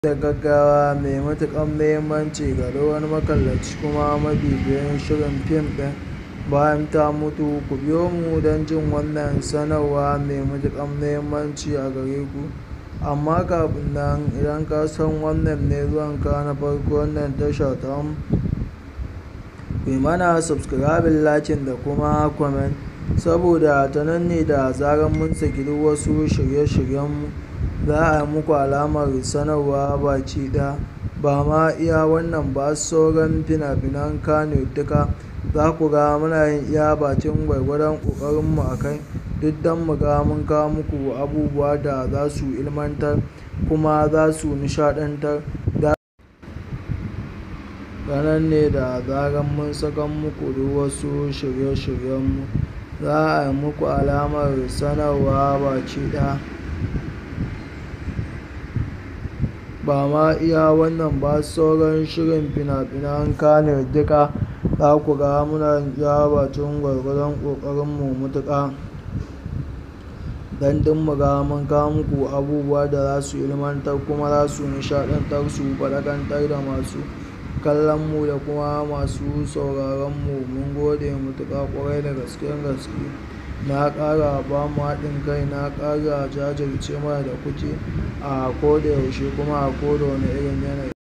da gaggawa mai matuƙar muhimmanci ga duk wani makallaci kuma mabibiyin shirin fim ɗin bayan ta mutu ku biyo mu don jin wannan sanarwa mai matuƙar muhimmanci a gare ku amma kafin nan idan ka san wannan ne zuwanka na farko wannan tasha ta mu ku mana subscribing lakin da kuma comment saboda ta nan ne da zarar mun saki duk wasu shirye-shiryenmu za a yi muku alamar sanarwa baki ɗaya ba ma iya wannan ba sauran fina-finan kano duka za ku ga muna yin iya bakin gwargwadon ƙoƙarinmu a kai duk don mu ga mun kawo muku abubuwa da za su ilmantar kuma za su nishaɗantar da ranar ne da zarar mun saka muku duk wasu shirye-shiryenmu za a yi muku alamar sanarwa baki ɗaya ba ma iya wannan ba sauran shirin fina-finan kano duka za ku ga muna iya bakin gwargwadon ƙoƙarinmu mutuƙa don duk mu ga mun kawo muku abubuwa da za su ilmantar kuma za su nishaɗantar su faɗakantar da masu kallon mu da kuma masu sauraron mu mun gode mutuƙa ƙwarai da gaskiyar gaske na ƙara ba mu haɗin kai na ƙara jajirce mana da kuke a koda yaushe kuma a koda wani irin yanayi